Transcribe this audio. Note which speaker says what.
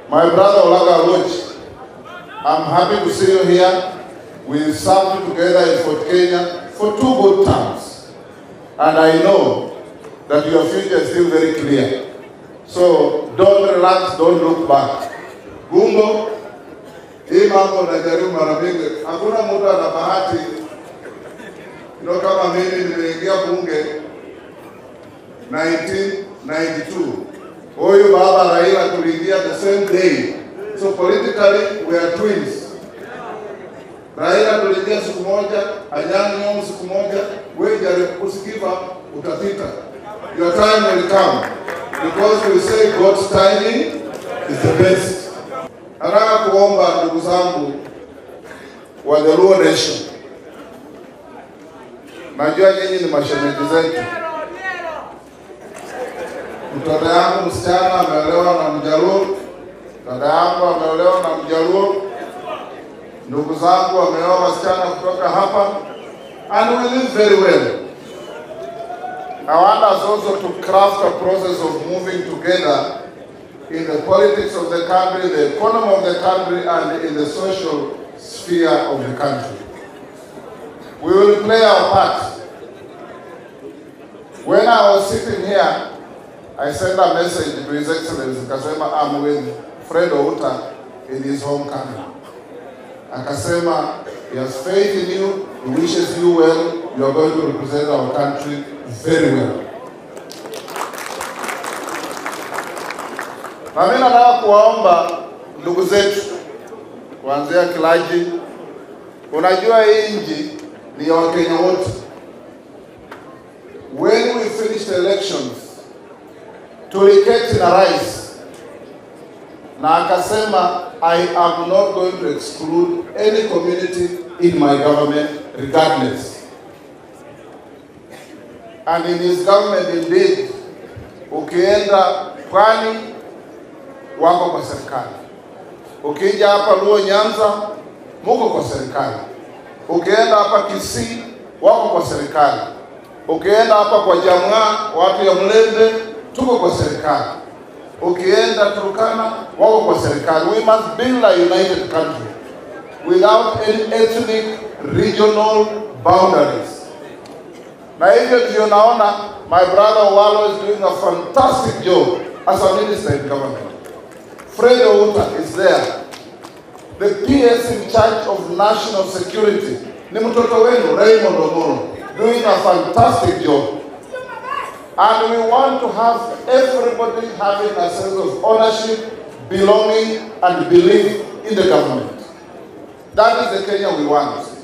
Speaker 1: My brother Olaga Aloch, I'm happy to see you here. We served together in Fort Kenya for two good terms. And I know that your future is still very clear. So don't relax, don't look back. Gumbo, hii mambo najaribu mara mingi, hakuna mtu ana bahati ndio kama mimi nimeingia bunge 1992. Huyu baba Raila tuliingia the same day. So politically we are twins. Raila tuliingia siku moja, Anyang' Nyong'o siku moja, wewe jaribu usikiva utapita. Your time will come because we say God's timing is the best. Nataka kuomba ndugu zangu wa the Luo Nation, najua nyinyi ni mashemeji zetu. Mtoto yangu msichana ameolewa na Mjaluo, dada yangu ameolewa na Mjaluo, ndugu zangu wameoa wasichana kutoka hapa, and we live very well. I want us also to craft a process of moving together in the politics of the country, the economy of the country, and in the social sphere of the country. We will play our part. When I was sitting here, I sent a message to His Excellency Kasema, I'm with Fred Outa in his home country. Akasema, he has faith in you, he wishes you well, you are going to represent our country very well. Na mimi nataka kuwaomba ndugu zetu kuanzia Kilaji, unajua hii nchi ni ya Wakenya wote. When we finished elections, tuliketi na rais na akasema I am not going to exclude any community in my government regardless. And in his government indeed, ukienda pwani wako kwa serikali, ukija hapa Luo Nyanza muko kwa serikali, ukienda hapa Kisii wako kwa serikali, ukienda hapa kwa Jamwa watu ya Mlembe tuko kwa serikali, ukienda Turkana wako kwa serikali. We must build a united country without any ethnic regional boundaries. Na hivyo ndio naona my brother Owalo is doing a fantastic job as a minister in government. Fred Outa is there. The PS in charge of national security ni mtoto wenu Raymond Omolo doing a fantastic job. And we want to have everybody having a sense of ownership, belonging, and belief in the government. That is the Kenya we want.